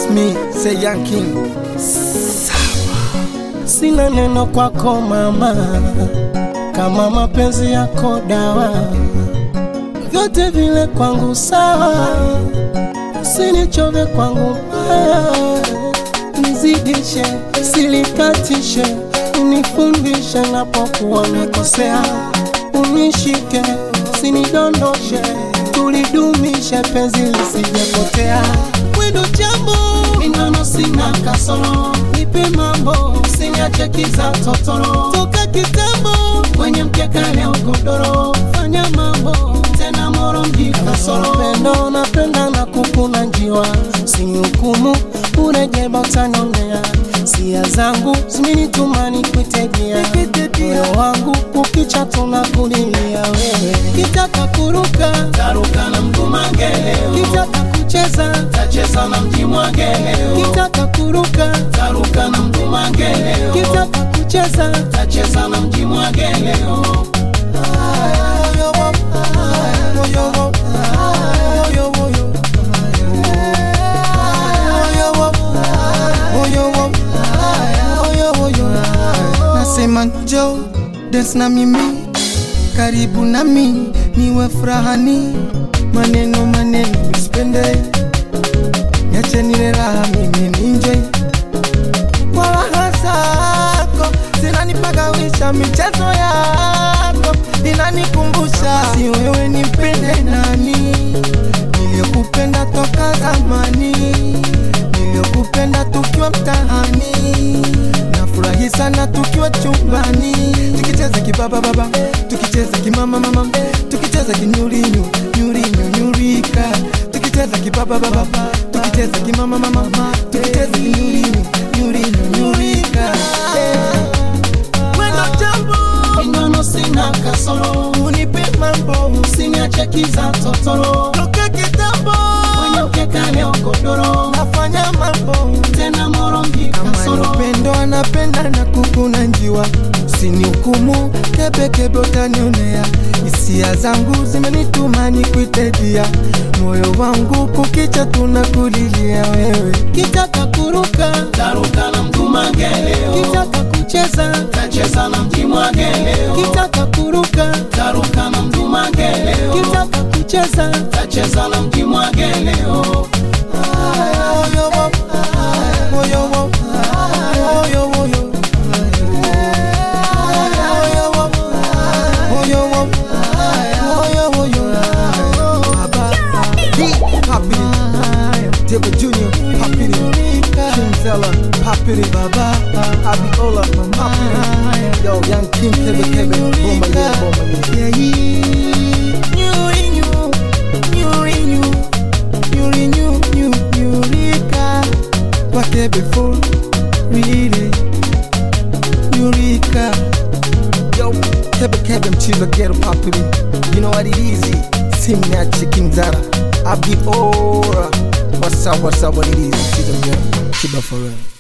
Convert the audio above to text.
me, say young king. Sina neno kwako mama, kama mapenzi yako dawa, vyote vile kwangu sawa, usinichove kwangu mbaya, nizidishe, silikatishe, unifundishe napokuwa nimekosea, unishike, usinidondoshe, tulidumishe penzi lisijepotea. Wendo jambo minano sina kasoro, nipe mambo usiniache kiza totoro, toka kitambo kwenye mkeka leo godoro, fanya mambo tena moro mji kasoro, pendo napenda na kukuna njiwa, usinihukumu urejeba utanionea, sia zangu zimenitumani kuitegea moyo wangu kukicha tunakulilia wewe, kitaka kuruka taruka na mgumangeleo, kitaka kucheza tacheza na mjimwageleo, kitaka kuruka taruka na mgumangeleo, kitaka kucheza tacheza na mjimwageleo. Nasema njoo dance na mimi, karibu nami, niwe furahani. Maneno maneno usipende, niache niwe raha, mimi ninjoy kwa raha zako, zinanipagawisha michezo yako inanikumbusha, si wewe nimpende nani, niliyokupenda toka zamani, niliyokupenda tukiwa mtaani nafurahi sana tukiwa chumbani tukicheza kibaba baba tukicheza kimama mama tukicheza kinyurinyu nyurinyu nyurika tukicheza kibaba baba tukicheza kimama mama tukicheza kinyurinyu nyurinyu nyurika Eh. mwendo jambo Minano sina kasoro, unipe mambo usiniache kiza totoro, toka kitambo kwenye mkeka leo godoro, nafanya mambo tena moro mji kama kasoro. nipendo anapenda na kukuna njiwa usinihukumu kebekebe utanionea hisia zangu zimenituma nikuitedia moyo wangu kukicha tunakulilia wewe kitaka kuruka taruka na mgumangeleo, kitaka kucheza tacheza na mjimwageleo, kitaka kuruka taruka na mgumangeleo, kitaka kucheza tacheza na mjimwageleo. Moyo wo- moyo wo- moyo woyo. Moyo wo- moyo wo- moyo woyo. Baba, D, Papi, David Junior, Papi, King Zella, Papi, Baba, Abiola, Papi, Yo, Young King, Kebe Kebe, Bomba yeah, Bomba yeah. Nyuri, nyu, nyuri, nyu, nyuri, nyu, nyu, nyurika. Kwake before, really, nyurika. Yo, Kebe Kebe mchizo ghetto Papi, you know what it is, Simnachi King Zara, Abiola. What's up, what's up, what it is, mchizo ghetto, Kiba for real.